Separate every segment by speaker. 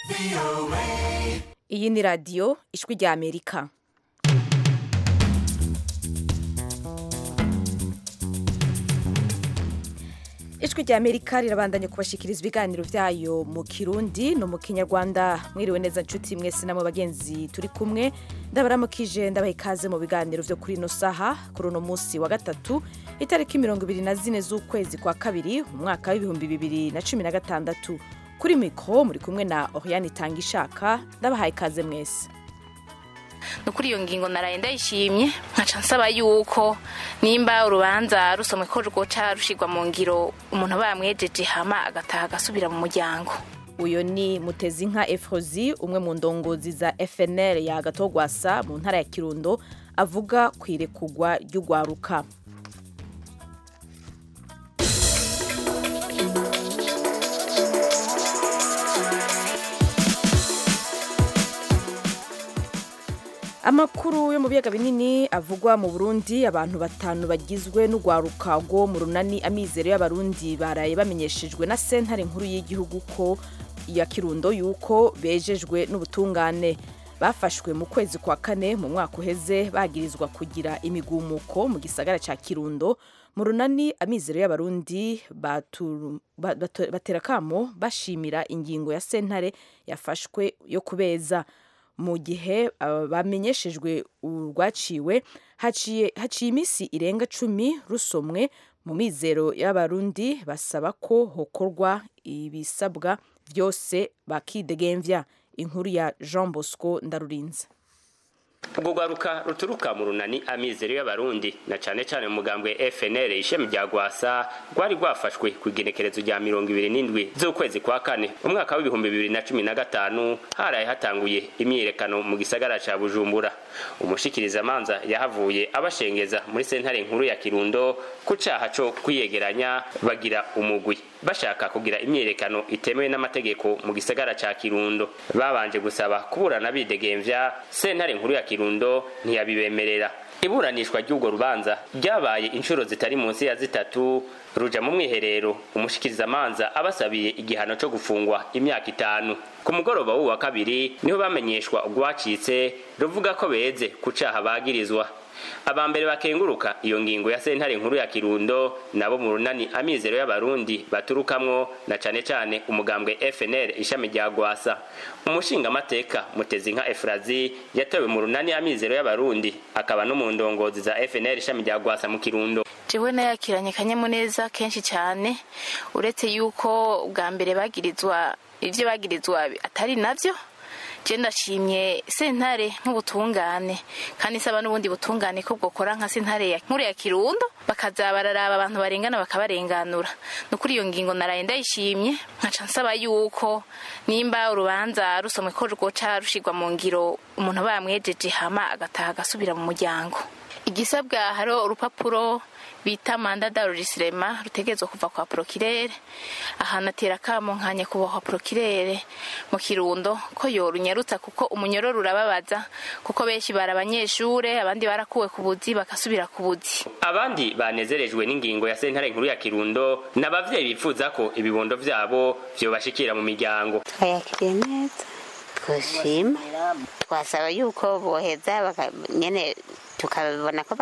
Speaker 1: iyi ni radiyo ijwi rya amerika ijwi rya amerika rirabandanya kubashikiriza ibiganiro byayo mu kirundi no mu kinyarwanda mwiriwe neza nshuti mwese namwe bagenzi turi kumwe ndabaramukije ndabaha ikaze mu biganiro byo kuri ino saha kuri uno munsi wa gatatu itariki mirongo ibiri na zine z'ukwezi kwa kabiri mu mwaka w'ibihumbi bibiri na cumi na gatandatu kuri mikoro muri kumwe na oriane itanga ishaka ndabahaye ikaze mwese
Speaker 2: ni kuri iyo ngingo naraye ndayishimye nkaca nsaba yuko nimba urubanza rusomwe ko rwoca rushigwa mu ngiro umuntu aba yamwejeje hama agataha agasubira mu muryango
Speaker 1: uyu ni mutezinka efrozi umwe mu ndongozi za fnl ya gatogwasa mu ntara ya kirundo avuga ku irekugwa ry'ugwaruka amakuru yo mu biyaga binini avugwa mu burundi abantu batanu bagizwe n'urwaruka rwo mu runani amizero y'abarundi baraye bamenyeshejwe na sentare nkuru y'igihugu ko ya kirundo yuko bejejwe n'ubutungane bafashwe mu kwezi kwa kane mu mwaka uheze bagirizwa kugira imigumuko mu gisagara ca kirundo mu runani amizero y'abarundi batera kamo bashimira ingingo ya sentare yafashwe yo kubeza mu gihe bamenyeshejwe urwaciwe haciye iminsi irenga cumi rusomwe mu mizero y'abarundi basaba ko hokorwa ibisabwa byose bakidegemvya inkuru ya jean bosco ndarurinze
Speaker 3: ubwo rwaruka ruturuka mu runani amizero y'abarundi na cane cane mu mugambwe FNL ishami rya gwasa rwari rwafashwe ku igenekerezo rya mirongo ibiri n'indwi z'ukwezi kwa kane umwaka w'ibihumbi bibiri na cumi na gatanu haraye hatanguye imyiyerekano mu gisagara ca bujumbura umushikirizamanza yahavuye abashengeza muri sentare nkuru ya kirundo ku caha co kwiyegeranya bagira umugwi bashaka kugira imyiyerekano itemewe n'amategeko mu gisagara ca kirundo babanje gusaba kuburana bidegemvya sentare nkuru ya kirundo ntiyabibemerera iburanishwa ry'urwo rubanza ryabaye inshuro zitari munsi ya zitatu ruja mu mwiherero umushikirizamanza abasabiye igihano co gufungwa imyaka itanu ku mugoroba w'uwa kabiri niho bamenyeshwa urwacitse ruvuga ko beze ku caha bagirizwa abambere bakenguruka iyo ngingo ya sentare nkuru ya kirundo nabo mu runani amizero y'abarundi baturukamwo na cane cane umugambwe FNL ishami rya gwasa umushingamateka mutezinka efrazi yatowe mu runani amizero y'abarundi akaba no mu ndongozi za FNL ishami rya gwasa mu kirundo
Speaker 2: jewe nayakiranye kanyamuneza kenshi cyane uretse yuko bwa mbere bagirizwa ivyo bagirizwa atari navyo je ndashimye sentare nk'ubutungane kandi isaba n'ubundi butungane ko bwokora nka sentare ya nkuru ya kirundo bakaza bararaba abantu barengana bakabarenganura no kuri iyo ngingo naraye ndayishimye nkaca nsaba yuko nimba urubanza rusomwe ko rwoca rushigwa mu ngiro umuntu aba yamwejeje hama agataha agasubira mu muryango igisabwa hariho urupapuro bita manda darurisirema rutegerezwa kuva kwa prokirere ahantu atera kamo nka nyakubahwa prokirere mu kirundo ko yorunyarutsa kuko umunyororo urababaza kuko benshi bari abanyeshure abandi barakuwe ku buzi bagasubira ku buzi
Speaker 3: abandi banezerejwe n'ingingo ya sentare nkuru ya kirundo n'abavyeyi bifuza ko ibibondo vyabo vyobashikira mu miryango
Speaker 4: twayakiriye neza twashima twasaba yuko boheza nyene tukabona ko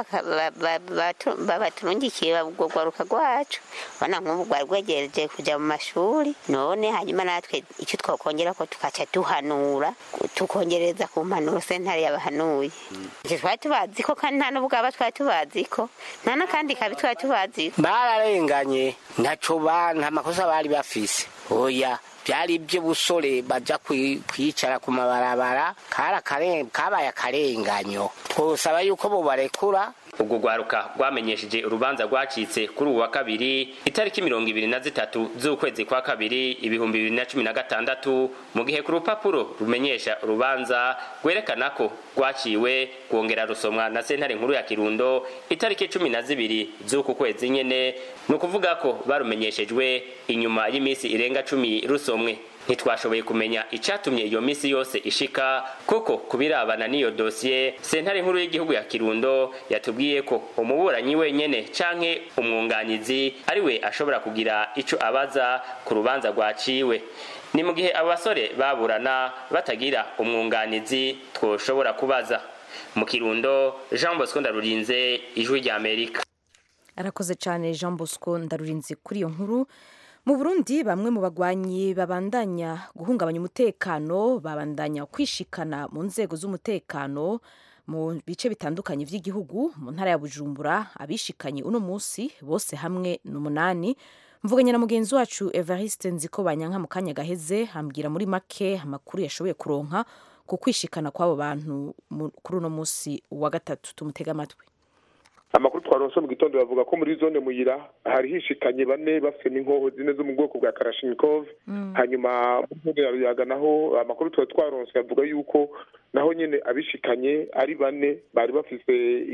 Speaker 4: babaturungikiye ubwo rwaruka rwacu ubona nk'ubu rwari rwegereje kujya mu mashuri none hanyuma natwe icyo twakongera ko tukaca duhanura tukongereza ku mpanuro sentare yabahanuye icyo twari tubazi ko kandi nta n'ubwaba twari tubazi ko nta n'akandi kabi twari tubazi
Speaker 5: bararenganye ntaco nta makosa bari bafise oya byari iby'ubusore bajya kwicara ku mabarabara kabaye akarenganyo twosaba yuko bubarekura
Speaker 3: ubwo rwaruka rwamenyesheje urubanza rwacitse kuri ubu wa kabiri itariki mirongo ibiri na zitatu z'ukwezi kwa kabiri ibihumbi bibiri na cumi na gatandatu mu gihe ku rupapuro rumenyesha urubanza rwerekana ko rwaciwe rwongera rusomwa na sentare nkuru ya kirundo itariki cumi na zibiri z'uku kwezi nyene ni ukuvuga ko barumenyeshejwe inyuma y'iminsi irenga cumi rusomwe ntitwashoboye kumenya icatumye iyo misi yose ishika kuko kubirabana n'iyo dosiye sentare nkuru y'igihugu ya kirundo yatubwiye ko umuburanyi wenyene canke umwunganizi ari we ashobora kugira ico abaza ku rubanza rwaciwe ni mu gihe abo basore baburana batagira umwunganizi twoshobora kubaza mu kirundo jean bosco ndarurinze ijwi rya amerika
Speaker 1: arakoze cyane jean bosco ndarurinze kuri iyo nkuru mu burundi bamwe mu bagwanyi babandanya guhungabanya umutekano babandanya kwishikana mu nzego z'umutekano mu bice bitandukanye by'igihugu mu ntara ya bujumbura abishikanye uno munsi bose hamwe ni umunani mvuganye na mugenzi wacu evariste nziko banyanka mu kanya gaheze ambwira muri make amakuru yashoboye kuronka ku kwishikana kw'abo bantu mu- kuri uno munsi wa gatatu tumutega amatwi
Speaker 6: amakuru twaronse mu gitondo bavuga ko muri zone muyira hari hishikanye bane bafite n'inkoho zine zo mu bwoko bwa karashinikov hanyuma mu ntara ya ruyaga naho amakuru twari twaronse avuga yuko naho nyine abishikanye ari bane bari bafise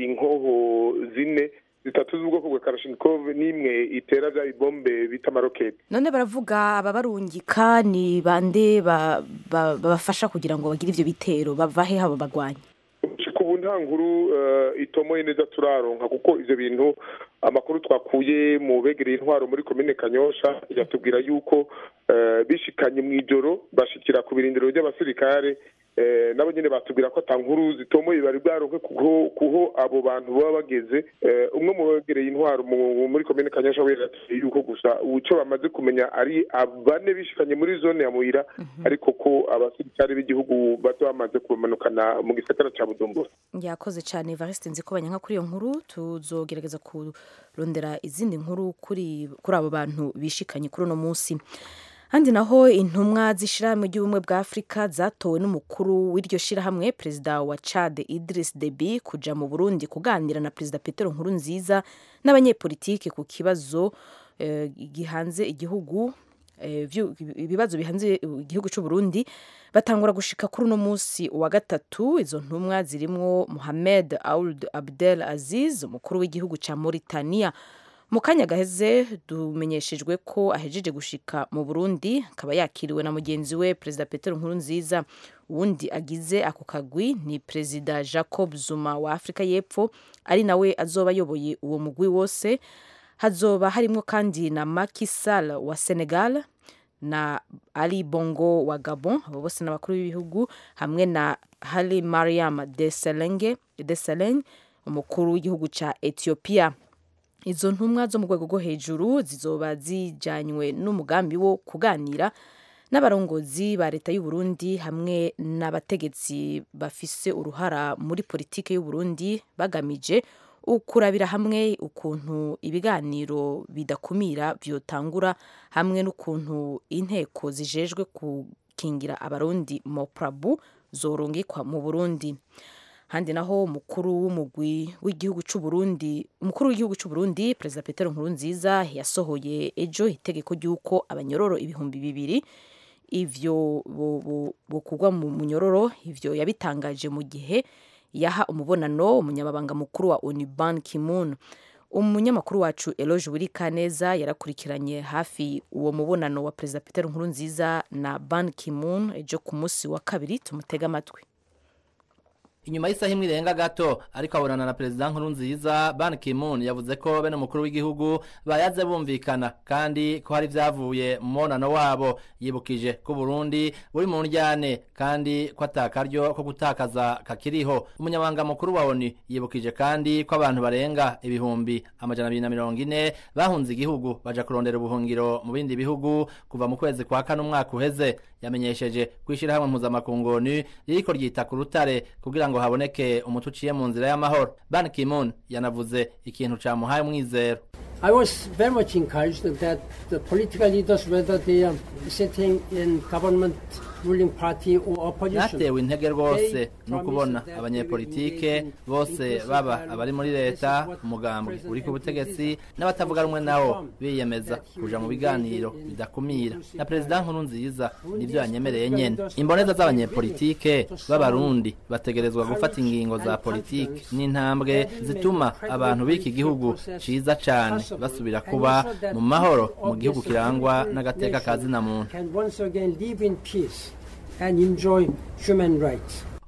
Speaker 6: inkoho zine zitatu z'ubwoko bwa karashinikov n'imwe itera bya ibombe bita amaroketi
Speaker 1: none baravuga ababarungika ni bande ba- ba- babafasha kugira ngo bagire ivyo bitero bava he abo bagwanyi
Speaker 6: gushika ubu nta nkuru eh, itomoye neza turaronka kuko ivyo bintu amakuru twakuye mu begereye intwaro muri komine kanyosha yatubwira yuko eh, bishikanye mu ijoro bashikira ku birindiro by'abasirikare eh, nabo nyene batubwira ko ata nkuru zitomoye bari bwaronke kuho kuho abo bantu baba bageze Eh, umwe mu begereye intwaro mu- muri komine kanyosha we yatubwiye yuko gusa ico bamaze kumenya ari abane bishikanye muri zone ya muyira ariko ko abasirikare b'igihugu bato bamaze kubamanukana mu gisagara ca bujumbura
Speaker 1: yakoze cyane evariste nziko banyanka kuri iyo nkuru tuzogerageza kurondera izindi nkuru kuri kuri abo bantu bishikanye kuri uno munsi handi naho intumwa z'ishirahamwe ry'ubumwe bwa afurika zatowe n'umukuru w'iryo shirahamwe perezida wa chad idris deby kuja mu burundi kuganira na perezida petero nkurunziza n'abanyepolitike ku kibazo eh, gihanze igihugu eh, vyu- ibibazo bihanze igihugu cy'u Burundi batangura gushika kuri uno munsi wa gatatu izo ntumwa zirimwo Mohamed Ould Abdel Aziz umukuru w'igihugu ca Mauritania mu kanya gaheze dumenyeshejwe ko ahejeje gushika mu Burundi akaba yakiriwe na mugenzi we perezida Petero Nkurunziza uwundi agize ako kagwi ni perezida Jacob Zuma wa Afrika y'Epfo ari nawe azoba ayoboye uwo mugwi wose hazoba harimo kandi na Macky Sall wa Senegal na Ali Bongo wa Gabon abo bose n'abakuru b'ibihugu hamwe na Hali Mariam Desalegn Desalegn umukuru w'igihugu ca Ethiopia izo ntumwa zo mu rwego rwo hejuru zizoba zijanywe n'umugambi wo kuganira n'abarongozi ba leta y'u Burundi hamwe n'abategetsi bafise uruhara muri politike y'u Burundi bagamije ukurabira hamwe ukuntu ibiganiro bidakumira vyotangura hamwe n'ukuntu inteko zijejwe gukingira abarundi moprabu zorungikwa mu Burundi handi naho umukuru w'umugwi w'igihugu cy'u Burundi umukuru w'igihugu cy'u Burundi perezida Petero Nkurunziza yasohoye ejo itegeko ry'uko abanyororo ibihumbi bibiri ivyo bukugwa mu munyororo ivyo yabitangaje mu gihe yaha umubonano umunyamabanga mukuru wa ONU Ban Ki-moon umunyamakuru wacu Eloge Burikaneza yarakurikiranye hafi uwo mubonano wa perezida Petero Nkurunziza na Ban Ki-moon ejo ku munsi wa kabiri tumutega amatwi
Speaker 7: inyuma y'isaha imwe irenga gato ariko abonana na perezida nkurunziza ban ki-moon yavuze ko bene umukuru w'igihugu bayaze bumvikana kandi ko hari ibyavuye mu mubonano wabo yibukije ko burundi buri mu njyane kandi ko atakaryo ko gutakaza kakiriho umunyamabanga mukuru wa oni yibukije kandi ko abantu barenga ibihumbi amajana abiri na mirongo ine bahunze igihugu baja kurondera ubuhungiro mu bindi bihugu kuva mu kwezi kwa kane umwaka uheze yamenyesheje kw'ishyirahamwe mpuzamakungu ni ririko ryita ku rutare kugira ngo haboneke umuti uciye mu nzira y'amahoro ban ki-moon yanavuze ikintu camuhaye umwizero
Speaker 8: I was very much encouraged that the political leaders, whether they are sitting in government, ruling party or opposition,
Speaker 7: natewe intege rwose no kubona abanyepolitike bose baba abari muri leta umugambwe uri ku butegetsi n'abatavuga rumwe nawo biyemeza kuja mu biganiro bidakumira na perezida nkuru nziza nivyo yanyemereye nyene imboneza z'abanyepolitike b'abarundi bategerezwa gufata ingingo za politike n'intambwe zituma abantu b'iki gihugu ciza cane basubira kuba mu mahoro mu gihugu kirangwa n'agateka ka zina muntu
Speaker 8: can once again live in peace and enjoy human rights.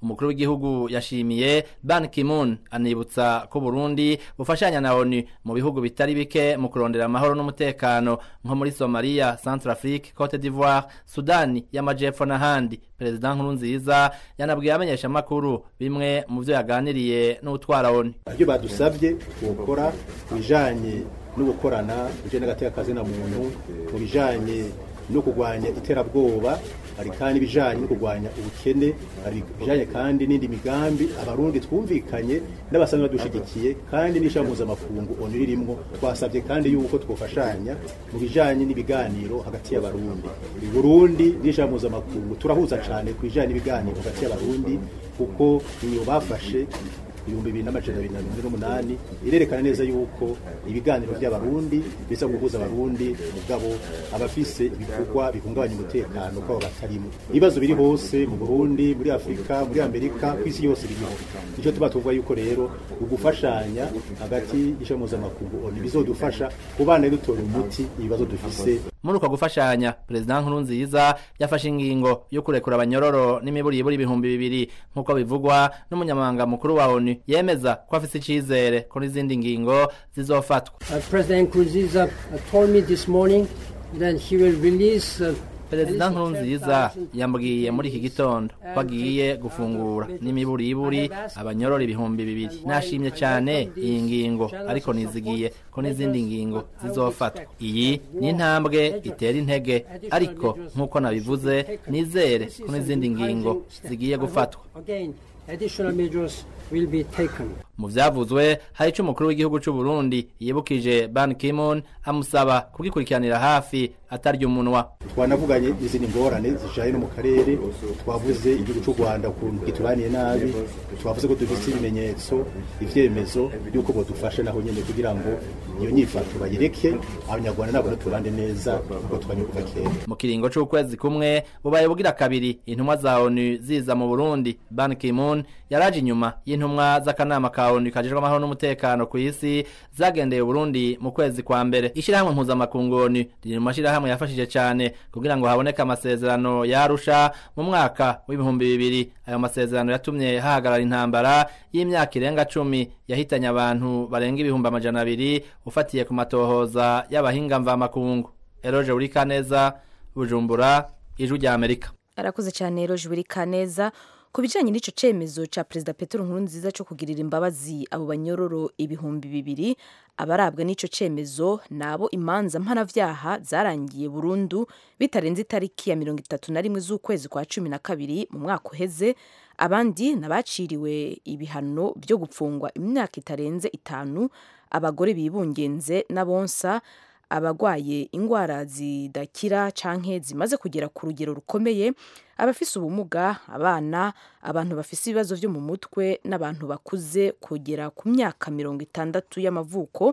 Speaker 7: umukuru w'igihugu yashimiye Ban Ki-moon anibutsa ko Burundi bufashanya na ONU mu bihugu bitari bike mu kurondera amahoro n'umutekano nko muri Somalia, Centrafrique, Cote d'Ivoire, Sudani y'amajepfo n'ahandi Perezida Nkurunziza yanabwiye abamenyesha makuru bimwe mu byo yaganiriye n'utwara ONU
Speaker 9: ibyo badusabye gukora mu bijanye no gukorana bijanye n'agateka kazina muntu mu bijanye no kurwanya iterabwoba hari kandi ibijanye no kurwanya ubukene hari ibijanye kandi n'indi migambi abarundi twumvikanye n'abasanzwe badushigikiye kandi n'ishami mpuzamakungu onu ririmwo twasabye kandi yuko twofashanya mu bijanye n'ibiganiro hagati y'abarundi i burundi n'ishami mpuzamakungu turahuza cane ku bijanye n'ibiganiro hagati y'abarundi kuko iyo bafashe ibihumbi bibiri n'amajana abiri na mirongo ine n'umunani irerekana neza yuko ibiganiro by'abarundi biza guhuza abarundi mugabo abafise ibikorwa bihungabanya umutekano kwabo batarimo ibibazo biri hose mu burundi muri afurika muri amerika ku isi yose biriho nicyo tuba tuvuga yuko rero ugufashanya hagati y'ishami mpuzamakungu oni bizodufasha kubana dutora umuti ibibazo dufise
Speaker 7: muri uko gufashanya perezida nkurunziza yafashe ingingo yo kurekura abanyororo n'imiburiburi ibihumbi bibiri nk'uko bivugwa n'umunyamabanga mukuru wa onu yemeza ko afise icizere ko n'izindi ngingo zizofatwa
Speaker 8: Uh, President Nkurunziza uh, told me this morning that he will release uh,
Speaker 7: perezida nkurunziza yambwiye muri iki gitondo ko agiye gufungura n'imiburiburi abanyorora ibihumbi bibiri nashimye cyane iyi ngingo ariko nizigiye ko n'izindi ngingo zizofatwa iyi ni intambwe itera intege ariko nk'uko nabivuze nizere ko n'izindi ngingo zigiye gufatwa
Speaker 8: again additional measures will be taken.
Speaker 7: mu vyavuzwe hari ico umukuru w'igihugu c'u Burundi yibukije Ban Ki-moon amusaba kugikurikiranira hafi atarya umunwa
Speaker 9: twanavuganye izindi ngorane zijanye no mu karere twavuze igihugu cy'u rwanda ukuntu gitubaniye nabi twavuze ko dufise ibimenyetso ivyemezo by'uko bodufasha naho nyene kugira ngo iyo nyifato bayireke abanyarwanda nabo tubande neza kuko twanye kuva kera
Speaker 7: mu kiringo c'ukwezi kumwe bubaye bugira kabiri intumwa za ONU ziza mu Burundi Ban Ki-moon yaraje inyuma y'intumwa z'akanama ka ONU kajejwe amahoro n'umutekano ku isi zagendeye Burundi mu kwezi kwa mbere ishirahamwe mpuzamakungu ONU riri mu mashirahamwe yafashije cane kugira ngo haboneke amasezerano yarusha mu mwaka w'ibihumbi bibiri ayo masezerano yatumye hahagarara intambara y'imyaka irenga cumi yahitanye abantu barenga ibihumbi amajana abiri ufatiye ku matohoza y'abahinga mvamakungu Eroje Urikaneza Bujumbura Ijwi rya Amerika
Speaker 1: arakuze cyane Roje Burikaneza ku bijyanye n'icyo cyemezo cya perezida Petero Nkurunziza cyo kugirira imbabazi abo banyororo ibihumbi bibiri abarabwa n'icyo cyemezo nabo imanza mpanavyaha zarangiye burundu bitarenze itariki ya mirongo itatu na rimwe z'ukwezi kwa cumi na kabiri mu mwaka uheze abandi nabaciriwe ibihano byo gupfungwa imyaka itarenze itanu abagore bibungenze n'abonsa abagwaye indwara zidakira canke zimaze kugera ku rugero rukomeye abafise ubumuga abana abantu bafise ibibazo vyo mu mutwe n'abantu bakuze kugera ku myaka mirongo itandatu y'amavuko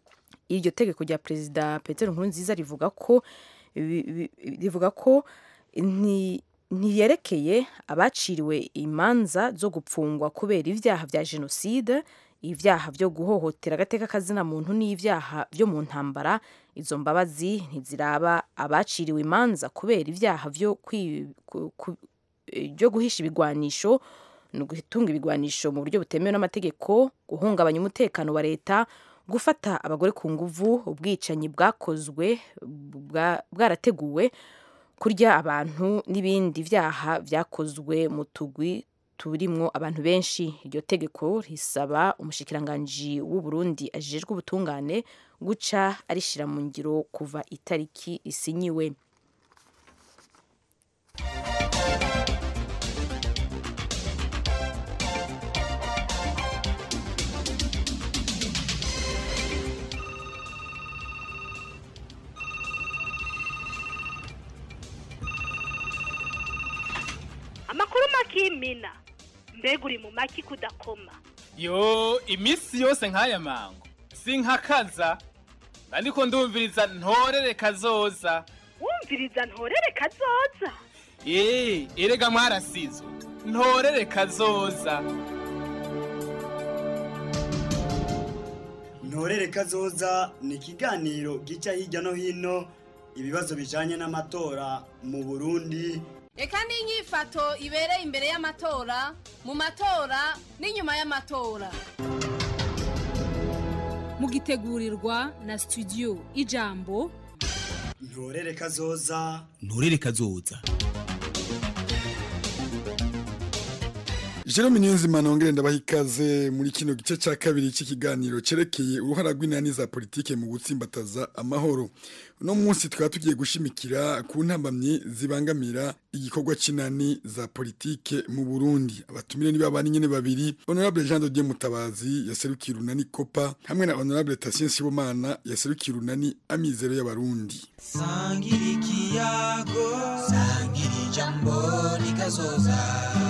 Speaker 1: iryo tegeko rya perezida Petero Nkurunziza rivuga ko rivuga ko nti ntiyerekeye abaciriwe imanza zo gupfungwa kubera ibyaha vya jenoside ibyaha byo guhohotera agateka kazina muntu n'ibyaha byo mu ntambara izo mbabazi ntiziraba abaciriwe imanza kubera ibyaha byo byo guhisha ibigwanisho ni ugutunga ibigwanisho mu buryo butemewe n'amategeko guhungabanya umutekano wa leta gufata abagore ku nguvu ubwicanyi bwakozwe bwarateguwe kurya abantu n'ibindi byaha byakozwe mu tugwi turimwo abantu benshi iryo tegeko risaba umushikiranganji w'u Burundi ajejwe ubutungane guca arishira mu ngiro kuva itariki isinyiwe
Speaker 10: amakuru makimina mbega uri mu maki kudakoma
Speaker 11: yo iminsi yose nk'aya mango sinkakaza ariko ndumviriza ntorere kazoza
Speaker 10: wumviriza ntorere kazoza
Speaker 11: eee erega mwarasizwe ntorere kazoza
Speaker 12: ntorere kazoza ni ikiganiro gica hirya no hino ibibazo bijanye n'amatora mu burundi
Speaker 13: reka n'inyifato ibereye imbere y'amatora mu matora n'inyuma y'amatora
Speaker 14: mugitegurirwa na studio ijambo
Speaker 12: ntorere kazoza
Speaker 15: nturere kazoza
Speaker 16: Jerome Niyonzima nongere ndabaha ikaze muri kino gice ca kabiri c'ikiganiro cerekeye uruhara rw'inani za politike mu gutsimbataza amahoro. Uno munsi tukaba tugiye gushimikira ku ntambamyi zibangamira igikorwa c'inani za politike mu Burundi. Abatumire ni babani nyene babiri, Honorable Jean de Dieu Mutabazi yaserukiye urunani Kopa hamwe na Honorable Tatien Sibomana yaserukiye urunani Amizero y'Abarundi.
Speaker 15: sangira ikiyago sangira ijambo rikazoza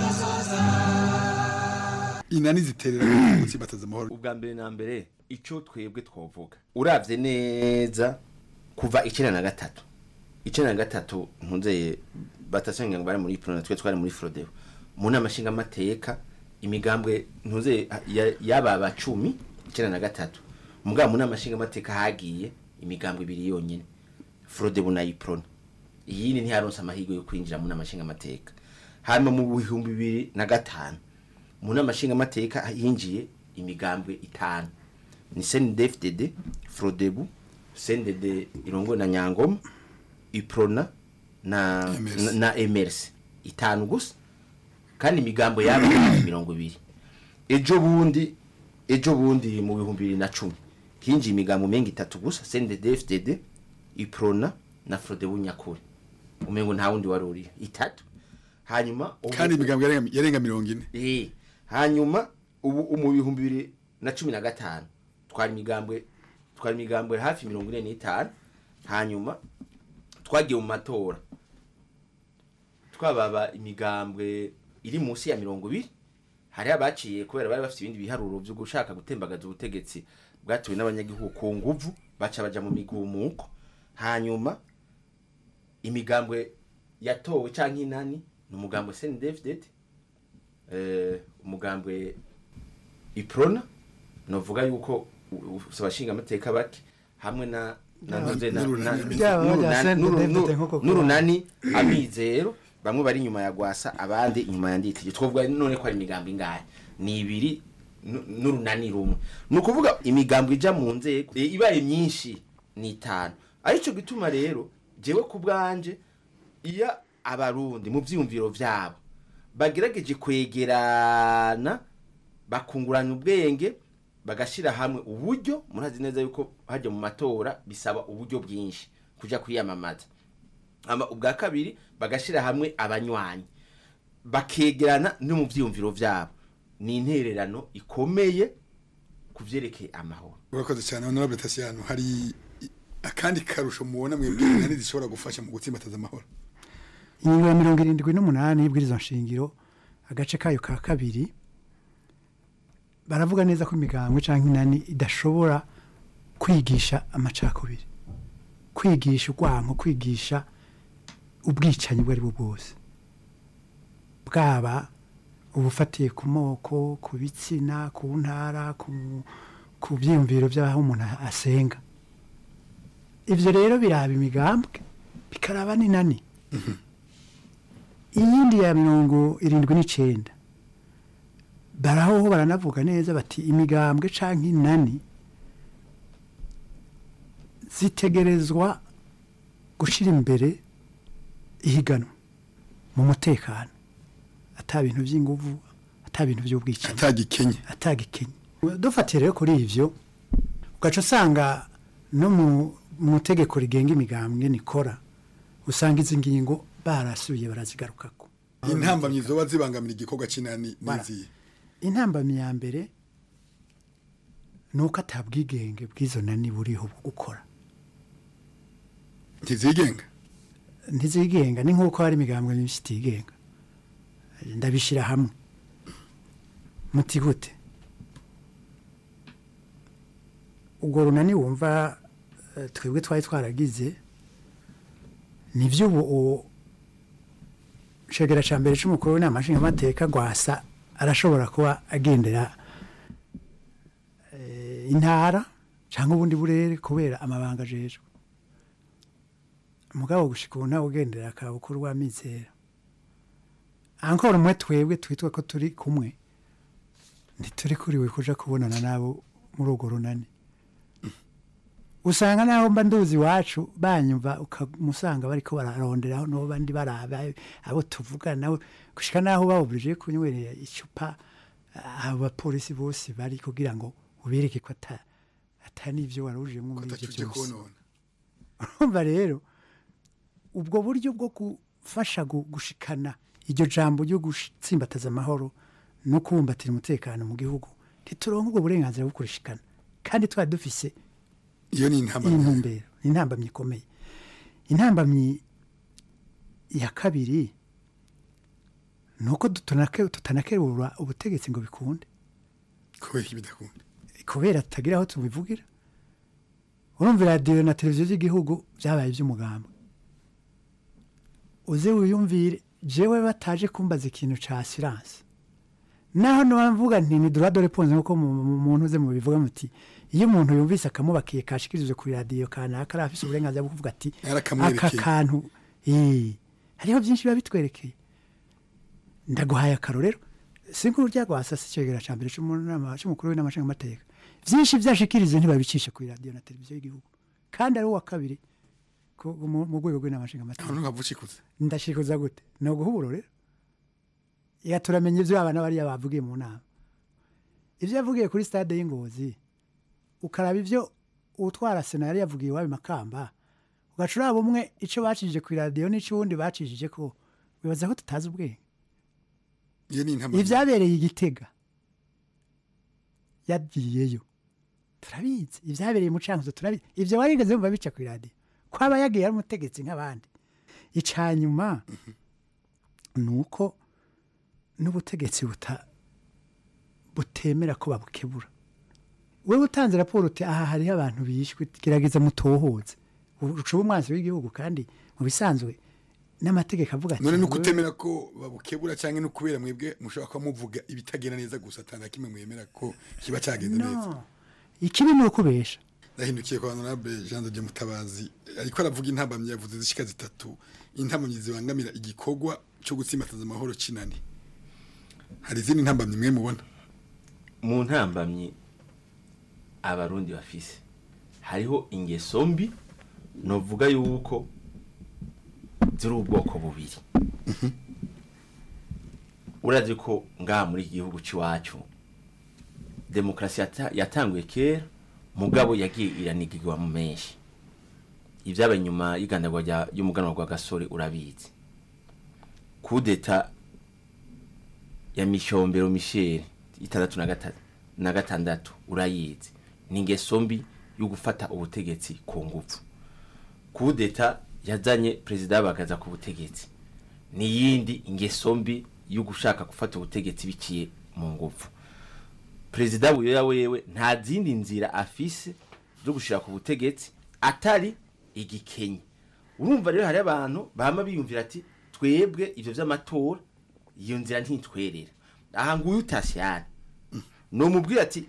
Speaker 16: Inani ziterera mu gutsimbataza amahoro.
Speaker 17: ubwa mbere na mbere icyo twebwe twovuga urabye neza kuva icyenda na gatatu icyenda na gatatu ntunzeye batasenga ngo bari muri prona twe twari muri frodeo mu nama nshingamateka imigambwe ntunzeye yaba abacumi icyenda na gatatu mugabo mu nama nshingamateka hagiye imigambwe ibiri yonyine frodeo na iprona iyindi ntiyaronse amahirwe yo kwinjira mu nama nshingamateka hanyuma mu bihumbi bibiri na gatanu mu nama nshingamateka hinjiye imigambwe itanu ni CNDD-FDD Frodebu CNDD irongo na Nyangoma Iprona na na, na MRC itanu gusa kandi imigambo yabo hafi mirongo ibiri ejo bundi ejo bundi mu bihumbi bibiri na cumi hinjiye imigambo menga itatu gusa CNDD-FDD Iprona na Frodebu nyakuri umengo nta wundi wari uri itatu hanyuma
Speaker 16: Kandi imigambwe yarenga- yarenga mirongo ine.
Speaker 17: eh hanyuma ubu mu bihumbi bibiri na cumi na gatanu twari imigambwe twari imigambwe hafi mirongo ine n'itanu hanyuma twagiye mu matora twababa imigambwe iri munsi ya mirongo ibiri hari abaciye kubera bari bafite ibindi biharuro byo gushaka gutembagaza ubutegetsi bwatuwe n'abanyagihugu ku nguvu baca baja mu migumuko hanyuma imigambwe yatowe canke inani ni umugambwe CNDD-FDD eh umugambwe iprona novuga yuko abashinga amateka bake hamwe na na
Speaker 18: Byaba-
Speaker 17: ntuze na- na-
Speaker 18: n'urunani. Byaba bya
Speaker 17: n'urunani-
Speaker 18: Senderi
Speaker 17: n'uru-
Speaker 18: David
Speaker 17: n'uru-
Speaker 18: nk'uko
Speaker 17: n'urunani amizero bamwe bari inyuma ya gwasa abandi inyuma ya nditije twovuga none ko ari imigambo ingahe ni ibiri nu- n'urunani rumwe ni ukuvuga imigambo ija mu nzego e, ibaye myinshi ni itanu arico gituma rero jewe ku bwanje iyo abarundi mu vyiyumviro vyabo bagerageje kwegerana bakungurana ubwenge bagashira hamwe uburyo murazi neza yuko hajya mu matora bisaba uburyo bwinshi kuja kwiyamamaza ama ubwa kabiri bagashira hamwe abanywanyi bakegerana no mu vyiyumviro vyabo ni intererano ikomeye ku vyerekeye amahoro
Speaker 16: urakoze cyane honorable Tasiano hari i- akandi karusho mubona mwebwe inani zishobora gufasha mu gutsimbataza amahoro
Speaker 18: ingingo ya mirongo irindwi n'umunani y'ibwirizwa nshingiro agace kayo ka kabiri baravuga neza ko imigambwe cyangwa inani idashobora kwigisha amacakubiri kwigisha urwanko kwigisha ubwicanyi ubwo ari bwo bwose bwaba ubufatiye ku moko ku bitsina ku ntara ku ku byiyumviro by'aho umuntu asenga ibyo rero biraba imigambwe bikaraba n'inani iyindi ya mirongo irindwi n'icyenda baraho baranavuga neza bati imigambwe cyangwa inani zitegerezwa gushyira imbere ihiganwa mu mutekano ata bintu by'inguvu ata bintu by'ubwicanyi
Speaker 16: atagikenye
Speaker 18: atagikenye dufatiye rero kuri ibyo ugaca usanga no mu mu itegeko rigenga imigambwe nikora usanga izi ngingo barasubiye barazigarukako
Speaker 16: intambamyi zoba zibangamira igikorwa cy'inani n'iziye
Speaker 18: intambamyi ya mbere ni uko atabwigenge bw'izo nani buriho bwo gukora
Speaker 16: ntizigenga
Speaker 18: ntizigenga ni nk'uko hari imigambwe myinshi itigenga ndabishyira hamwe muti gute ubwo runani wumva eh, twebwe twari twaragize nibyo ubu shegera cya mbere cy'umukuru w'inama nshingamateka gwasa arashobora kuba agendera eh, intara cyangwa ubundi burere kubera amabanga ajejwe mugabo gushika ubu ntawe ugendera akabukuru wa mizera ankora umwe twebwe twitwa ko turi kumwe ntituri kuriwe kuja kubonana nabo muri urwo runani usanga naho mba nduzi iwacu banyumva ukamusanga bariko bararonderaho no bandi baraba abo tuvugana nabo gushika naho babuburije kunywerera icupa abo bapolisi bose bari kugira ngo ubereke ko ata ata n'ivyo warujemwo muri ivyo
Speaker 16: Atatuje
Speaker 18: byose
Speaker 16: konona.
Speaker 18: urumva rero ubwo buryo bwo gufasha gu- gushikana iryo jambo ryo gutsimbataza amahoro no kubumbatira umutekano mu gihugu ntituronke ubwo burenganzira bwo kurishikana kandi twari dufise
Speaker 16: iyo ni intambamyi
Speaker 18: intumbero ni intambamyi ikomeye intambamyi ya kabiri ni uko tutanake- tutanakerura ubutegetsi ngo bikunde
Speaker 16: kubera iki bidakunda
Speaker 18: kubera tutagira aho tubivugira urumva radiyo na televiziyo z'igihugu byabaye iby'umugambi uze wiyumvire jewe bataje kumbaza ikintu ca asiranse naho ntiwamvuga nti ni dora dore ponze nk'uko mu- mu- muntu uze mubivuga muti iyo umuntu yumvise akamubakiye kashikirije kuri radiyo kanaka ari afise uburenganzira bwo kuvuga ati aka
Speaker 16: Yarakamwerekeye.
Speaker 18: kantu eh, hariho byinshi biba bitwerekeye ndaguhaye akarorero sinkuru ryagwasa si icegera ca mbere c'umunama- c'umukuru w'inama nshingamateka vyinshi vyashikirize ntibabicishe kuri radiyo na televiziyo y'igihugu kandi ari uwa kabiri ku- mu mu rwego rw'inama nshingamateka
Speaker 16: ntabwo ntukavucikuze
Speaker 18: ndashikuza gute ni uguha uburorero ya turamenya ibyo abana bariya bavugiye mu nama ibyo yavugiye kuri stade y'ingozi ukaraba ibyo utwara sena yari yavugiye iwabo i makamba ugaca uraba umwe icyo bacishije ku iradiyo n'icyo uwundi bacishije ko wibaza ko tutazi ubwenge
Speaker 16: iyo ni intambamyi
Speaker 18: ibyabereye i gitega yagiyeyo turabizi ibyabereye mu cankuzo turabizi ibyo warigeze wumva bica ku iradiyo ko aba yagiye ari umutegetsi nk'abandi ica nyuma ni uko n'ubutegetsi buta butemera ko babukebura wewe utanze raporo uti aha hariho abantu bishwe gerageza mutohoze ucuba umwanzi w'igihugu kandi mu bisanzwe n'amategeko avuga ati
Speaker 16: none ni
Speaker 18: wewe-
Speaker 16: ukutemera ko babukebura cyangwa no kubera mwebwe mushobora kuba muvuga ibitagenda neza gusa atana kimwe mwemera ko kiba cyagenze neza
Speaker 18: no ikibi ni ukubesha
Speaker 16: ndahindukiye kwa honorable Jean de Dieu Mutabazi ariko aravuga intambamyi yavuze zishika zitatu intambamyi zibangamira igikorwa cyo gutsimbataza amahoro kinani hari izindi ntambamyi mwe mubona
Speaker 17: mu ntambamyi abarundi bafise hariho ingeso mbi novuga yuko ziri ubwoko bubiri urazi ko ngaha muri iki gihugu cy'iwacu demokarasi yata- yatanguye kera mugabo yagiye iranigirwa mu menshi ibyabaye nyuma y'igandagwa rya- y'umuganwa rwa gasore urabizi kudeta ya mishombero michel itandatu na gata- na gatandatu urayizi ni ingeso mbi yo gufata ubutegetsi ku ngufu kudeta yazanye perezida bagaza ku butegetsi n'iyindi ingeso mbi yo gushaka gufata ubutegetsi biciye mu ngufu perezida buyoya wewe nta zindi nzira afise zo gushira ku butegetsi atari igikenye urumva rero hari abantu bama biyumvira ati twebwe ivyo vy'amatora iyo nzira ntitwerera aha nguyu utasyana nomubwira ati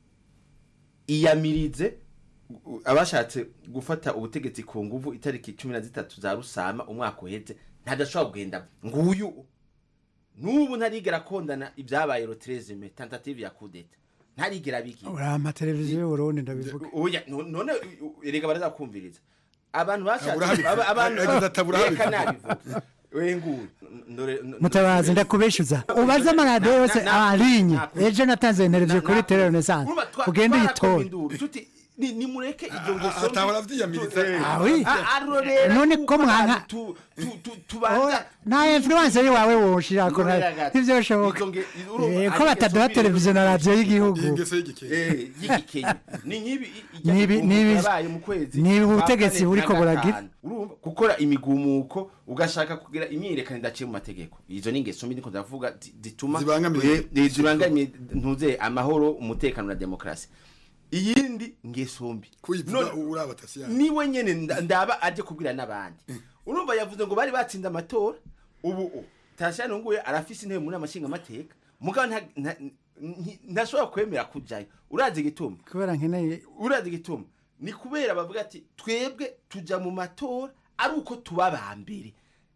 Speaker 17: iyamirize u- abashatse gufata ubutegetsi ku nguvu itariki cumi na zitatu za rusama umwaka uheze ntadashobora kugenda nguyu n'ubu ntarigera akondana ibyabaye rotrezime tentative ya kudeta ntarigera bigira
Speaker 18: urama televiziyo y'uburundi ndabivuga
Speaker 17: oya no- none u- u- erega barazakumviriza abantu bashatse
Speaker 16: Aburahabivuga.
Speaker 17: aba- abantu
Speaker 16: Yagize ati Aburahabivuga.
Speaker 17: reka nabivuga we nguyu ndore n-
Speaker 18: mutabazi ndakubeshuza ubaze amaradiyo yose arinye ejo natanze televiziyo kuri tele renaissance ugende uyitore
Speaker 17: tuti ni nimureke ibyo ngeso
Speaker 16: atahora vyiyamiriza
Speaker 18: Ah, oui.
Speaker 17: arorera
Speaker 18: none ko mwanka
Speaker 17: tu- tu- tu- tubanza
Speaker 18: nta influence wawe woshirako ivyo bishoboka
Speaker 17: Izo nge- urumva,
Speaker 18: Eh, ko
Speaker 17: ari
Speaker 18: bataduha
Speaker 17: ingeso
Speaker 18: televiziyo na radiyo y'igihugu
Speaker 16: ingeso y'igikenye
Speaker 17: Eh, y'igikenye ni nk'ibi
Speaker 18: Nibi- nibi-
Speaker 17: yabaye mu kwezi
Speaker 18: nibi
Speaker 17: kwa
Speaker 18: ubutegetsi
Speaker 17: kane
Speaker 18: buriko
Speaker 17: na
Speaker 18: buragira.
Speaker 17: gatanu. urumva gukora imigumuko ugashaka kugira imyiyerekano idaciye mu mategeko izo ni ingeso mbi niko ndavuga zi- zituma
Speaker 16: Zibangamiye
Speaker 17: eh, eh, zibangamiye ntuze amahoro umutekano na demokarasi iyindi ngeso mbi
Speaker 16: kuyivuga uraba tasiyani
Speaker 17: niwe nyene nda- ndaba aje kubwira n'abandi urumva yavuze ngo bari batsinze amatora ubu u tasiyani nguye arafise intebe muri amashinga amateka mugabo nta- nta- nti- ntashobora kwemera kujayo urazi igituma
Speaker 18: kubera nkeneye
Speaker 17: urazi igituma ni kubera bavuga ati twebwe tuja mu matora ari uko tuba ba mbere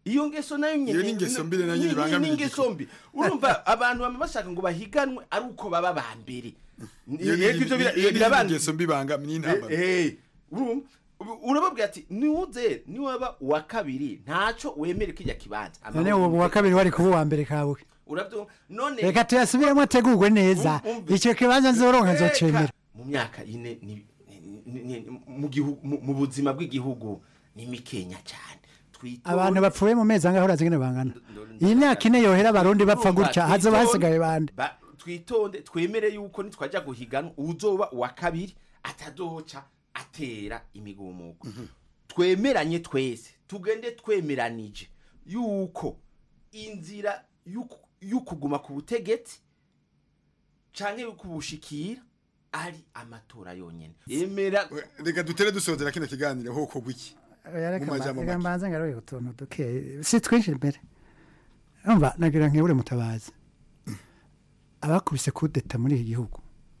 Speaker 17: iyo ngeso nayo nyene
Speaker 16: Iyo ni ingeso mbi nayo nyene
Speaker 17: ni- ni-
Speaker 16: ibangamira
Speaker 17: ni ingeso mbi urumva abantu bama bashaka ngo bahiganwe ari uko baba ba mbere
Speaker 16: Iyo ni-
Speaker 17: Yego, ivyo bira-
Speaker 16: iyo ni
Speaker 17: birabanga-
Speaker 16: ingeso mbi bangamira intambara
Speaker 17: Eh, eh, urumva Ubu- urababwira ati niwuze niwaba uwa kabiri ntaco wemere kijya kibanza
Speaker 18: none ubu wa kabiri wari kuba uwa mbere kawe
Speaker 17: urabyo none
Speaker 18: reka tuyasubiremo ategurwe neza
Speaker 17: Um- umve.
Speaker 18: icyo kibanza nzoronka
Speaker 17: Reka.
Speaker 18: nzocemera
Speaker 17: mu myaka ine ni- ni- ni- mu gihu- mu- mu buzima bw'igihugu ni mikenya cyane Twitonde.
Speaker 18: abantu bapfuye mu mezi angahe urazi ngene bangana iyi myaka ine yohera abarundi bapfa
Speaker 17: Urumva,
Speaker 18: gutya hazoba
Speaker 17: twitonde,
Speaker 18: hasigaye bande
Speaker 17: ba- twitonde twemere yuko nitwajya guhiganwa uzoba uwa kabiri atadoca atera imigumuko twemeranye twese tugende twemeranije yuko inzira y'uku- y'ukuguma ku butegetsi canke y'ukubushikira ari amatora yonyene emera
Speaker 16: reka dutere dusozera kino kiganiro hoko gwiki
Speaker 18: Oya, reka
Speaker 16: mu majambo
Speaker 18: mba- reka
Speaker 16: make.
Speaker 18: mbanze ngaruye utuntu duke si twinshi imbere umva nagira nkebure mutabazi abakubise kudeta muri iki gihugu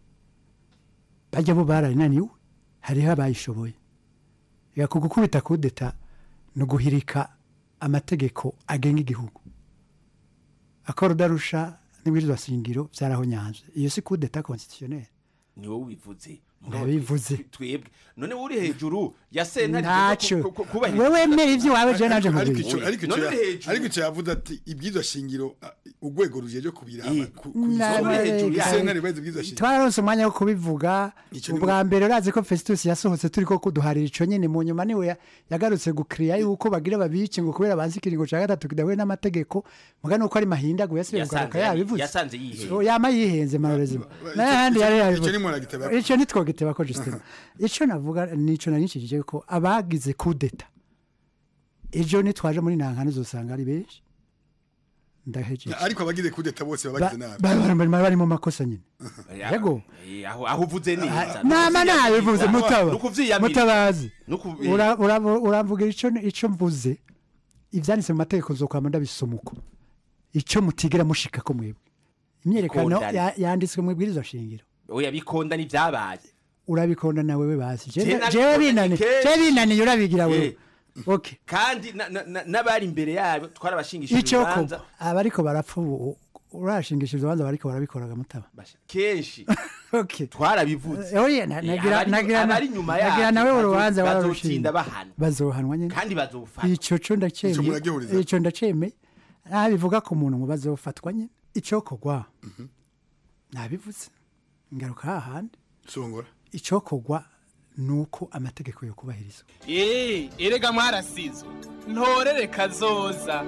Speaker 18: bajya bo bararinaniwe hariho abayishoboye reka ku gukubita kudeta ni uguhirika amategeko agenga igihugu akora udarusha n'ibwirizwa shingiro byarahonyanze iyo si kudeta constitutionnelle
Speaker 17: ni wowe ubivuze
Speaker 18: Ndabivuze.
Speaker 17: twebwe none uri hejuru ya sentare
Speaker 18: Ntacyo. Wewe emera ivyo wawe, jewe naje
Speaker 16: Ariko-
Speaker 18: nkubwira.
Speaker 16: ariko ico- ariko ico
Speaker 17: None
Speaker 16: ya-
Speaker 17: uri hejuru.
Speaker 16: ariko ico yavuze ati ibwirizwa shingiro ah, urwego rujeje kubiraba ku- ku
Speaker 18: Na-
Speaker 16: isonga
Speaker 18: na-
Speaker 16: hejuru
Speaker 18: na-
Speaker 16: y'isentare ibaza ibwirizwa shingiro
Speaker 18: twararonse umwanya wo kubivuga
Speaker 16: Ico ni
Speaker 18: ubwa mbere urazi ko festus yasohotse turi ko kuduharira ico nyene mu nyuma niwe ya- yagarutse gukiriya yuko bagira babice ngo kubera banze ikiringo ca gatatu kidahuye n'amategeko muga nuko ari mahindaguye yasubiye kugaruka
Speaker 17: Yasanze-
Speaker 18: yabivuze
Speaker 17: yasanze yihenze.
Speaker 18: So, yama yihenze marorezi
Speaker 16: ico-
Speaker 18: n'ahandi yari
Speaker 16: ico-
Speaker 18: yabivuze
Speaker 16: ico ni muragiteba.
Speaker 18: ico nitwogiteba ko justement ico navuga nico narinshikije ko abagize kudeta ejo nitwaje muri nankano uzosanga ari benshi ndahejeje
Speaker 16: ariko abagize kudeta bose baba bagize nabi
Speaker 18: Ba- ba- ba- bari mu makosa nyine yego
Speaker 17: Eh, aho aho uvuze neza
Speaker 18: nama nabivuze mutaba
Speaker 17: nukuvyiyamira
Speaker 18: mutabazi
Speaker 17: Nuku-
Speaker 18: Ura- ura- uramvugira ico ico mvuze ivyanditse mu mategeko nzokwama ndabisoma uko ico mutigera mushika ko mwebwe imyerekano
Speaker 17: Bikondana.
Speaker 18: ya- yanditswe mu ibwirizwa shingiro
Speaker 17: oya bikonda n'ivyabaye
Speaker 18: urabikonda na wewe basi
Speaker 17: Je
Speaker 18: jewe
Speaker 17: nabikunda
Speaker 18: jewe
Speaker 17: ni
Speaker 18: binaniye
Speaker 17: kenshi.
Speaker 18: jewe binaniye urabigira wewe
Speaker 17: Eh.
Speaker 18: okay
Speaker 17: kandi na- na- na- n'abari imbere yabo twarabashingishije
Speaker 18: ico ko
Speaker 17: urubanza
Speaker 18: abariko barapfa ubu urashingishije urubanza bariko barabikoraga mutaba
Speaker 17: kenshi
Speaker 18: okay
Speaker 17: twarabivuze
Speaker 18: oye na-
Speaker 17: Eh,
Speaker 18: nagira
Speaker 17: abari-
Speaker 18: nagira
Speaker 17: abari inyuma
Speaker 18: nagira
Speaker 17: yacu
Speaker 18: nawe
Speaker 17: bazo-
Speaker 18: urubanza
Speaker 17: bazotinda
Speaker 18: wararushinga
Speaker 17: bahanwa
Speaker 18: bazohanwa nyene
Speaker 17: kandi bazofatwa
Speaker 18: ico co
Speaker 16: Ico
Speaker 18: ndacemeye
Speaker 16: muragihuriza.
Speaker 18: ico ndacemeye nta bivuga ku muntu ngo bazofatwa nyene ico kogwa nabivuze ngaruka hahandi
Speaker 16: songora
Speaker 18: ico kogwa nuko amategeko yo kubahirizwa
Speaker 11: Eh, erega mwarasizo ntorere kazoza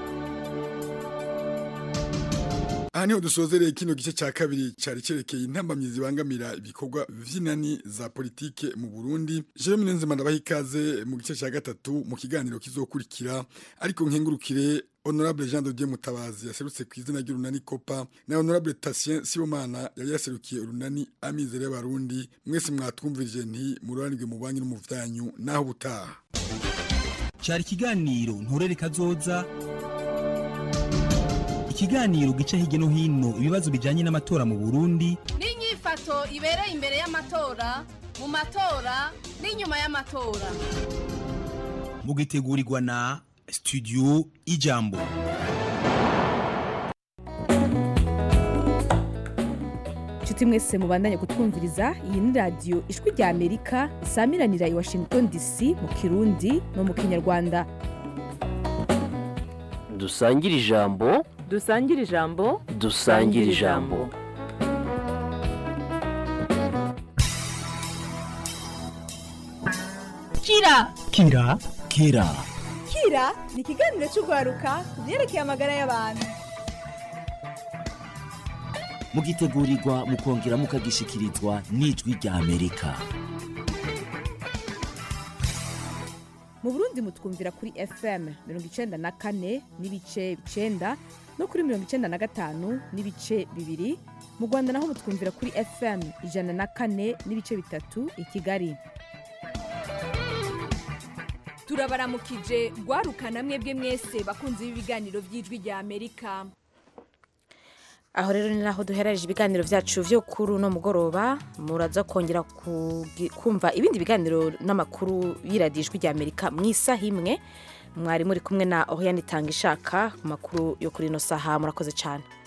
Speaker 16: aha niho dusozereye kino gice cya kabiri cyari cyerekeye intambamyi zibangamira ibikorwa vy'inani za politike mu Burundi Jeremy Nenzema ndabaha ikaze mu gice cya gatatu mu kiganiro kizokurikira ariko nkengurukire Honorable Jean de Dieu Mutabazi yaserutse ku izina ry'urunani Kopa na Honorable Tatien Sibomana yari yaserukiye urunani Amizero y'Abarundi mwese mwatwumvirije nti mururanirwe mu banki no mu vyanyu naho butaha
Speaker 15: cyari ikiganiro nturere kazoza ikiganiro gica hirya no hino ibibazo bijyanye n'amatora mu burundi
Speaker 13: n'inyifato ibereye imbere y'amatora mu matora n'inyuma y'amatora
Speaker 15: mugitegurirwa na studio ijambo
Speaker 1: inshuti mwese mubandanye kutwumviriza iyi ni radiyo ijwi rya amerika isamiranira i washington dc mu kirundi no mu kinyarwanda
Speaker 19: dusangire ijambo
Speaker 20: dusangire ijambo
Speaker 19: dusangire ijambo
Speaker 20: kira
Speaker 15: kira kira
Speaker 20: kira ni ikiganiro cy'urwaruka ku byerekeye amagara y'abantu
Speaker 19: mugitegurirwa mukongera mukagishikirizwa n'ijwi rya amerika
Speaker 1: mu burundi mutwumvira kuri fm mirongo icenda na kane n'ibice icenda no kuri mirongo icenda na gatanu n'ibice bibiri mu rwanda naho mutwumvira kuri fm ijana na kane n'ibice bitatu i kigali
Speaker 20: turabaramukije rwaruka namwe bwe mwese bakunze ibiganiro by'ijwi rya amerika
Speaker 1: aho rero ni naho duherereje ibiganiro byacu byo kuri uno mugoroba muraza kongera kugi- kumva ibindi biganiro n'amakuru y'iradiyo ijwi rya amerika mu isaha imwe mwari muri kumwe na Oriane Tangishaka ku makuru yo kuri ino saha murakoze cyane